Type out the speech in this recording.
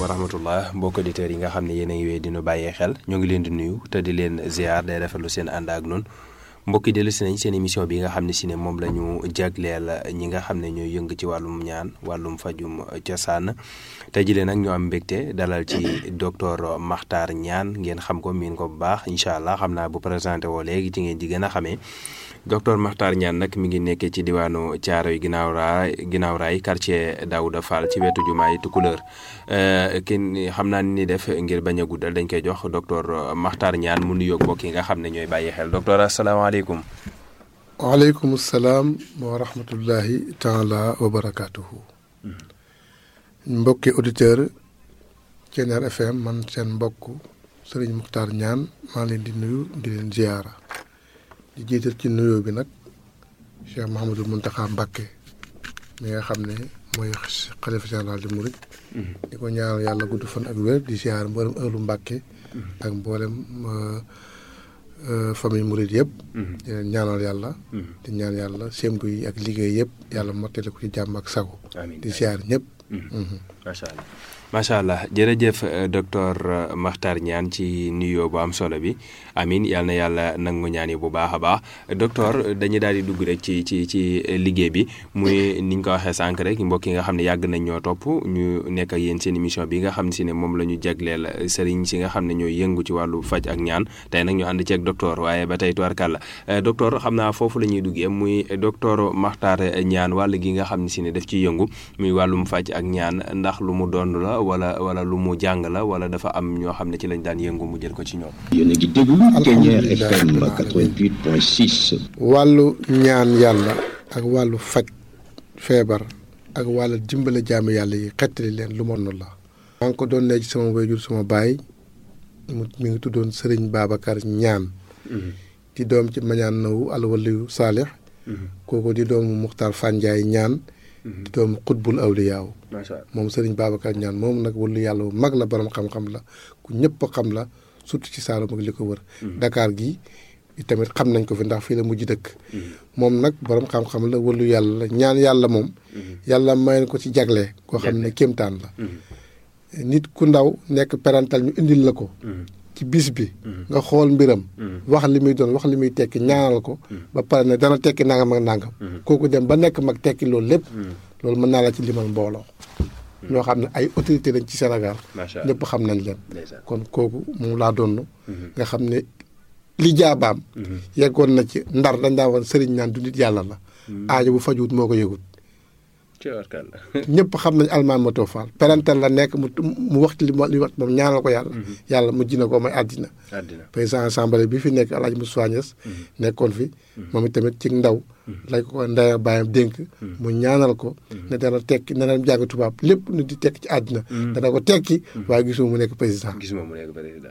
wa rahmatullah mbokk auditeurs yi nga xam ne yéen a ngi wéy dinu bàyyee xel ñoo ngi leen di nuyu te di leen ziar day rafetlu seen ànd ak noonu mbokki dellu si nañ seen émission bi nga xam ne si ne moom la ñu jagleel ñi nga xam ne ñooy yëng ci wàllum ñaan wàllum fajum cosaan tey jii nag ñu am mbégte dalal ci docteur Makhtar Niane ngeen xam ko miin ko bu baax incha allah xam naa bu présenté woo léegi ci ngeen di gën a xamee docteur Makhtar Niane nag mi ngi nekkee ci diwaanu Thiaroye ginnaaw raay ginnaaw raay quartier Daouda Fall ci wetu jumaay Tukulëër kenn xam naa ni def ngir bañ a guddal dañ koy jox docteur Makhtar Niane mu nuyoog mbokk yi nga xam ne ñooy bàyyi xel docteur asalaamaaleykum. waaleykum salaam wa rahmatullahi taala wa barakaatuhu. mbokki auditeur Thiéniere FM man seen mbokk Serigne Makhtar Niane maa leen di nuyu di leen ziyaara di jiital ci nuyoo bi nag Cheikh Mouhamadul Mountakha Mbacké mi nga xam ne mooy xalifa général di Mouride. di ko ñaanal yàlla gudd fan ak wér di ziyaara mboolem ëllu Mbacké. ak mboolem famille Mouride yëpp. di leen ñaanal yàlla. di ñaan yàlla sémbu yi ak liggéey yëpp yàlla mottali ko ci jàmm ak sago. di ziyaar ñëpp. macha allah macha allah jërëjëf docteur Makhtar Niane ci nuyoo bu am solo bi amin yal na yàlla nangu ñaan yi bu baax a baax docteur dañuy daal di dugg rek ci ci ci liggéey bi muy niñ ko waxee sànq rek mbokk yi nga xam ne yàgg nañ ñoo topp ñu nekk ak yéen seen émission bi nga xam si ne moom la ñu jagleel sëriñ si nga xam ne ñooy yëngu ci wàllu faj ak ñaan tey nag ñu ànd ci ak docteur waaye ba tey tubarkàlla docteur xam naa foofu la ñuy duggee muy docteur Makhtar Niane wàll gi nga xam ne si ne daf ciy yëngu muy wàllum faj ak ñaan ndax lu mu doon la wala wala lu mu jàng la wala dafa am ñoo xam ne ci lañ daan yëngu mu jël ko ci ñoom. yéen a ngi déglu Thiéniere FM 88.6. wàllu ñaan yàlla ak wàllu faj feebar ak wàllu dimbale jaamu yàlla yi xettali leen lu mon la. maa ngi ko doon ne ci sama wayjur sama baay mu mi ngi tuddoon Serigne Babacar Niane. di doom ci mañaan nawu alwaliyu saalix kooku di doomu Muxtaar Fanjaay Niane. di doomu xutbul awliyaaw moom sëriñ Babacar Niane moom nag wàllu yàlla bu mag la borom xam-xam la ku ñëpp xam la surtout ci Saalum ak li ko wër. Dakar gi tamit xam nañ ko fi ndax fii la mujj dëkk. moom nag borom xam-xam la wàllu yàlla la ñaan yàlla moom. yàlla may ko ci jagle. koo xam ne kéemtaan la. nit ku ndaw nekk parental ñu indil la ko. ci bis bi. nga xool mbiram. wax li muy doon wax li muy tekki ñaanal ko. ba pare ne dana tekki nangam ak nangam. kooku dem ba nekk mag tekki loolu lépp. loolu mën naa la ci limal mbooloo. ñoo xam ne ay autorité lañ ci Sénégal. ñëpp xam nañ leen. kon kooku moom laa doon. nga xam ne li jaabaam. yeggoon na ci ndar dañ daa woon sëriñ naan du nit yàlla la. aajo bu fajuwut moo ko yëgut. ñëpp xam nañ almaan ma too faal parental la nekk mu mu wax li li wax moom ñaanal ko yàlla yàlla mujj na ko may àddina président assemblée bi fi nekk El Hadj Moussa Niass nekkoon fi moom itamit ci ndaw lañ ko ko ndaya bàyyam dénk mu ñaanal ko ne dana tekki ne dana jàng tubaab lépp nu di tekki ci àddina dana ko tekki waaye gisuma mu nekk président